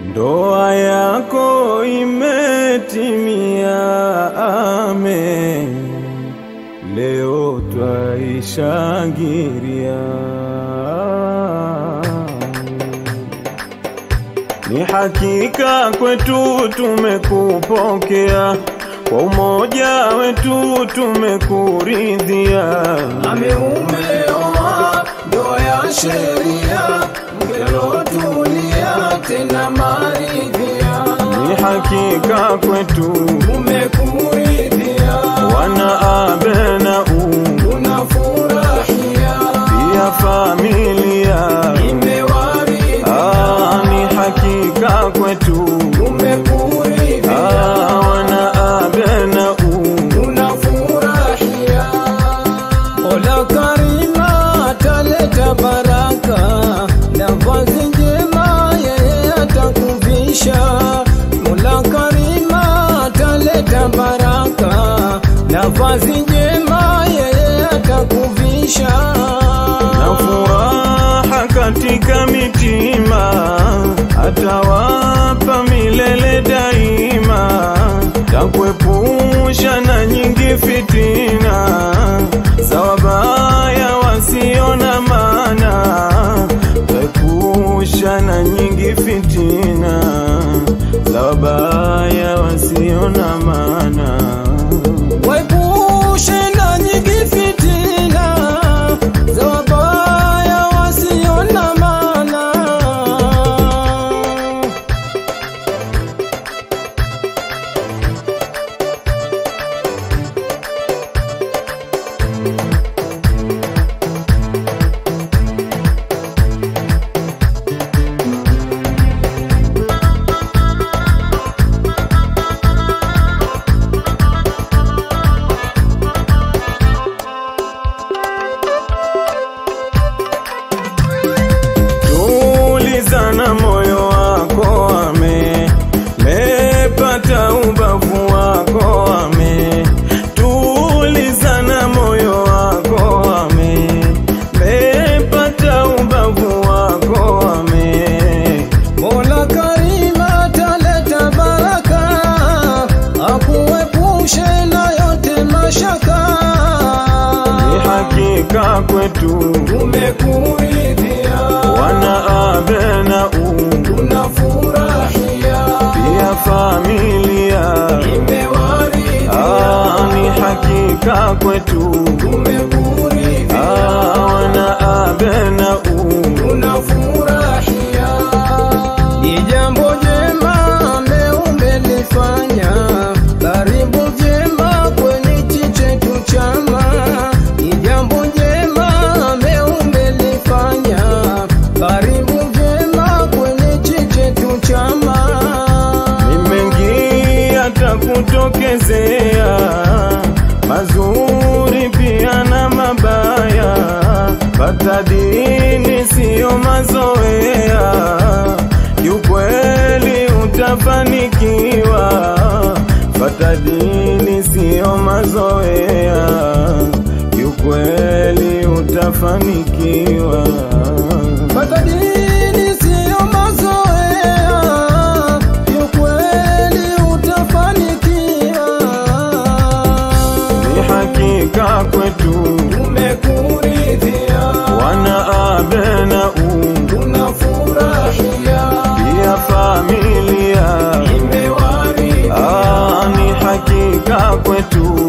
Ndoa yako imetimia, amen. Leo twaishangilia. Ni hakika kwetu tumekupokea, kwa umoja wetu tumekuridhia. ameumeoa ndoa ya sheria mkelotulia tena maridhia Ni hakika kwetu umekuridhia wana abenau tunafurahia pia familia imewaridhia Ah, ni hakika kwetu umekuridhia Ah, wana abenau tunafurahia Mola Karima ataleta baraka na vazi njema yeye atakuvisha. Mola Karima ataleta baraka na vazi njema yeye atakuvisha. na furaha katika mitima, atawapa milele daima, takuepusha na nyingi fitina za wabaya wasio na maana, takuepusha na nyingi fitina za wabaya wasio na maana. Waepushe na nyingi fitina za wabaya wasio na maana. Tulizana moyo wako ame mepata ubavu wako ame tulizana moyo wako ame mepata ubavu wako ame Mola Karima ataleta baraka, akuepushe na yote mashaka. ni hakika kwetu Tumekuridhia, wana abenau tunafurahia, pia familia imewaridhia. ah, ni hakika kwetu Tumekuridhia, ah, wana abenau tunafurahia. Ni jambo jema meumelifanya, karibu vyema kwenye chetu chama. Ni jambo jema meumelifanya, karibu vyema kwenye chetu chama. ni mengi yatakutokezea, mazuri pia na mabaya. Pata dini siyo mazoea, kiukweli utafanikiwa. Pata dini siyo mazoea, kiukweli utafanikiwa. Pata dini siyo mazoea, kiukweli utafanikiwa. Ni hakika kwetu Tumekuridhia, wana abenau tunafurahia, pia familia imewaridhia, ah, ni hakika kwetu